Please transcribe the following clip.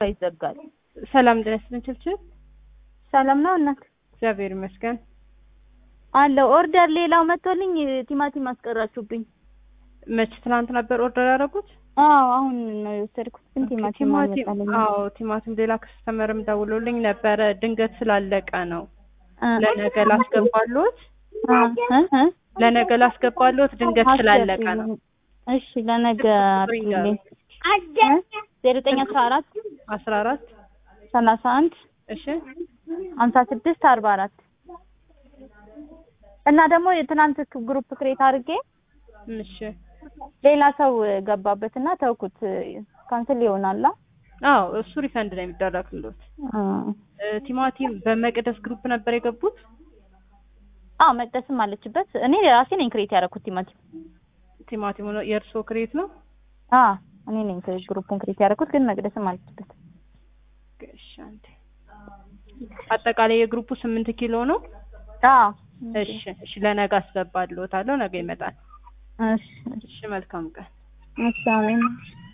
ይዘጋል። ሰላም ጤና ይስጥልኝ ችልችል ሰላም ነው እናት እግዚአብሔር ይመስገን አለው። ኦርደር ሌላው መጥቶልኝ ቲማቲም አስቀራችሁብኝ። መች ትናንት ነበር ኦርደር ያደረጉት አዎ አሁን ነው የወሰድኩት፣ ግን ቲማቲም ቲማቲም አልመጣልኝም። አዎ ቲማቲም ሌላ ከስተመርም ደውሎልኝ ነበረ ድንገት ስላለቀ ነው ለነገ ላስገባሎት ለነገ ላስገባሎት ድንገት ስላለቀ ነው እሺ ለነገ አድርጊልኝ። ዜሮ ዘጠኝ አስራ አራት አስራ አራት ሰላሳ አንድ እሺ ሀምሳ ስድስት አርባ አራት እና ደግሞ የትናንት ግሩፕ ክሬት አድርጌ እሺ ሌላ ሰው ገባበት እና ተውኩት። ካንስል ይሆናላ። አዎ እሱ ሪፈንድ ነው የሚደረግልዎት እ ቲማቲም በመቅደስ ግሩፕ ነበር የገቡት አዎ መቅደስም አለችበት። እኔ ራሴ ነኝ ክሬት ያደረኩት ቲማቲም። ቲማቲሙ ነው የእርስዎ ክሬት ነው አ እኔ ነኝ ግሩፑን ክሬት ያደረኩት፣ ግን መቅደስም አለችበት። እሺ አንዴ አጠቃላይ የግሩፑ ስምንት ኪሎ ነው አዎ እሺ እሺ ለነገ አስገባልዎታለሁ ነገ ይመጣል እሺ እሺ መልካም ቀን እሺ አሜን።